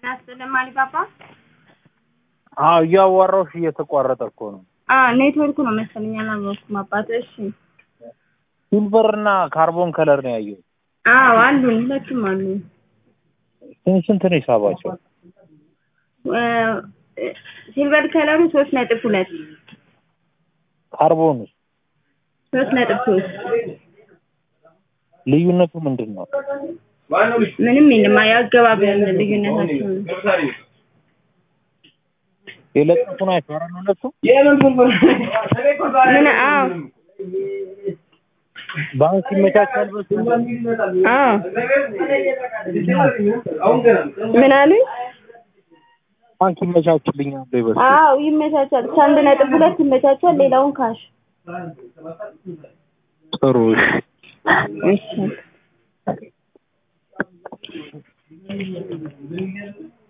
ያስልም አሊባባ አዎ እያዋራሁሽ እየተቋረጠ እኮ ነው። አ ኔትወርኩ ነው መሰለኝ አላወቅኩም። አባት እሺ፣ ሲልቨር እና ካርቦን ከለር ነው ያየሁት። አዎ አሉን፣ ሁለቱም አሉ። ስንት ስንት ነው ሂሳባቸው? ሲልቨር ከለሩ ሶስት ነጥብ ሁለት ካርቦኑ ሶስት ነጥብ ሶስት ልዩነቱ ምንድን ነው? ምንም የለም። ያገባብ ልዩነታቸው ነው። የለጠፉ ናቸው አይደል ሁለቱ? ምን? አዎ ባንክ ይመቻቻል በሱ አዎ። ምን አሉኝ? ባንክ ይመቻችልኛል ወይ በሱ? አዎ ይመቻቻል። ከአንድ ነጥብ ሁለት ይመቻቻል። ሌላውን ካሽ ጥሩ እሺ። እሺ